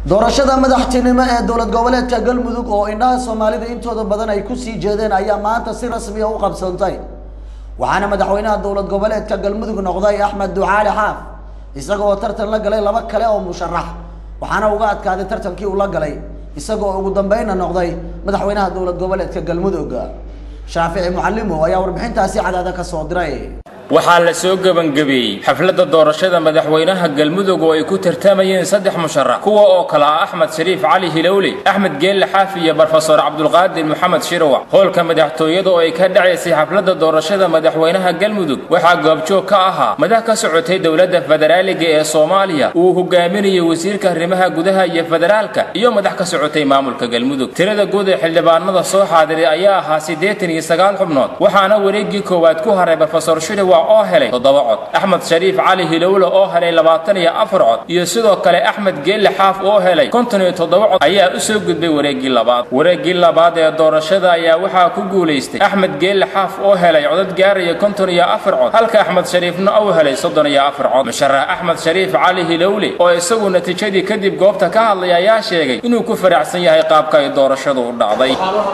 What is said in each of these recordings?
doorashada madaxtinimo ee dowlad goboleedka galmudug oo indhaha soomaalida intooda badan ay kusii jeedeen ayaa maanta si rasmiya u qabsantay waxaana madaxweynaha dowlad goboleedka galmudug noqday axmed ducaali xaaf isaga oo tartan la galay laba kale oo musharax waxaana uga adkaaday tartankii uu la galay isaga oo ugu dambeynna noqday madaxweynaha dowlad goboleedka galmudug shaafici mucalimow ayaa warbixintaasi cadaada ka soo diray waxaa la soo gebangebeeyey xafladda doorashada madaxweynaha galmudug oo ay ku tartamayeen saddex musharax kuwa oo kale ah axmed shariif cali hilowle axmed geelle xaafi iyo brofesor cabdulqaadir maxamed shirwac hoolka madaxtooyada oo ay ka dhacaysay xafladda doorashada madaxweynaha galmudug waxaa goobjoog ka ahaa madax ka socotay dowladda federaaliga ee soomaaliya uu hogaaminayay wasiirka arrimaha gudaha iyo federaalka iyo madax ka socotay maamulka galmudug tirada guud ee xildhibaanada soo xaadiray ayaa ahaa siddeetan iyo sagaal xubnood waxaana wareeggii koowaad ku haray brofesor shirwac oo helay toddoba cod axmed shariif cali hilowle oo helay labaatan iyo afar cod iyo sidoo kale axmed geelle xaaf oo helay konton iyo toddoba cod ayaa u soo gudbay wareeggii labaad wareeggii labaad ee doorashada ayaa waxaa ku guulaystay axmed geelle xaaf oo helay codad gaaraya konton iyo afar cod halka axmed shariifna uu helay soddon iyo afar cod musharax axmed shariif cali hilowle oo isagu natiijadii kadib goobta ka hadlay ayaa sheegay inuu ku faraxsan yahay qaabka ay doorashadu u dhacday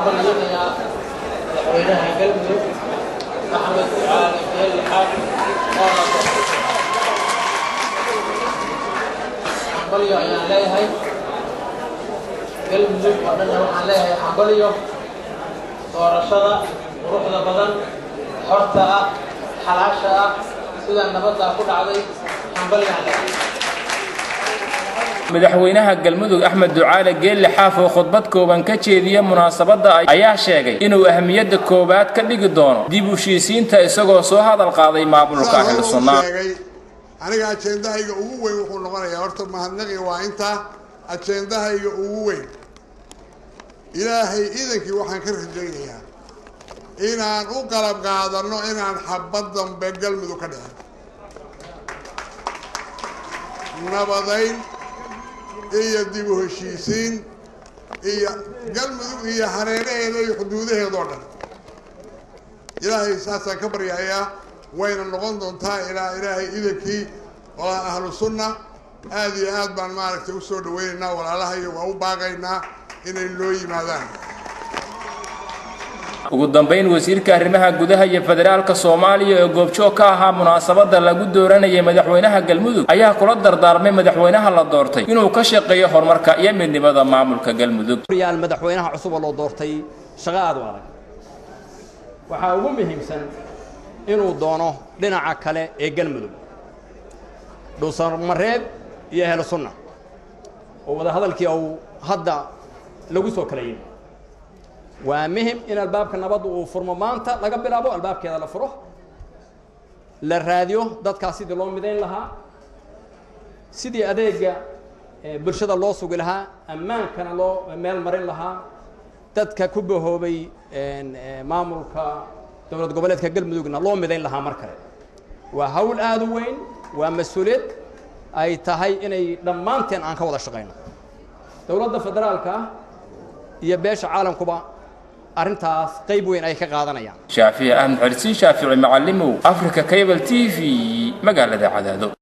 أحمد علي بن الحاج xambalyo ayaan leeyahay galmudug oo dhanna waxaan leeyahay xambalyo doorashada quruxda badan xorta ah xalaasha ah sida nabaddaa ku dhacday xambalyaan leeyahay madaxweynaha galmudug axmed ducaale geelle xaaf oo khudbad kooban ka jeediya munaasabadda ayaa sheegay inuu ahmiyadda koowaad ka dhigi doono dib u heshiisiinta isagoo soo hadal qaaday maamulka ahlu sunnaa aniga ajendahayga ugu weyn wuxuu noqonayaa horta mahadnaqi waa intaa ajendahayga ugu weyn ilaahay idankii waxaan ka rajaynayaa inaan u qalab qaadanno inaan xabad dambe galmudug ka dhicin nabadayn iyo dib u heshiisiin iyo galmudug iyo hareeraheeda iyo xuduudaheeda oo dhan ilaahay saasaan ka baryahayaa wayna noqon doontaa ilaa ilaahay idankii waa ahlu sunna aada iyo aad baan maaragtay u soo dhaweynaynaa walaalahayo waa u baaqaynaa inay loo yimaadaan ugu dambayn wasiirka arrimaha gudaha iyo federaalka soomaaliya oo goobjoog ka ahaa munaasabadda lagu dooranayay madaxweynaha galmudug ayaa kula dardaarmay madaxweynaha la doortay inuu ka shaqeeyo horumarka iyo midnimada maamulka galmudug yaal madaxweynaha cusub oo loo doortay shaqo aad u adag waxaa ugu muhiimsan inuu doono dhinaca kale ee galmudug dhuusamareeb iyo ehlu sunna oo wadahadalkii uu hadda lagu soo kala yimi waa muhim in albaabka nabadda uu furmo maanta laga bilaabo albaabkeeda la furo la raadiyo dadkaas sidii loo midayn lahaa sidii adeega bulshada loo sugi lahaa ammaankana loo meel marin lahaa dadka ku bahoobay maamulka dowlad goboleedka galmudugna loo midayn lahaa mar kale waa hawl aada u weyn waa mas-uuliyad ay tahay inay dhammaanteen aan ka wada shaqayno dowladda federaalka iyo beesha caalamkuba arrintaas qayb weyn ay ka qaadanayaan shaafici axmed xorsiin shaafici macalimow africa cable t v magaalada cadaado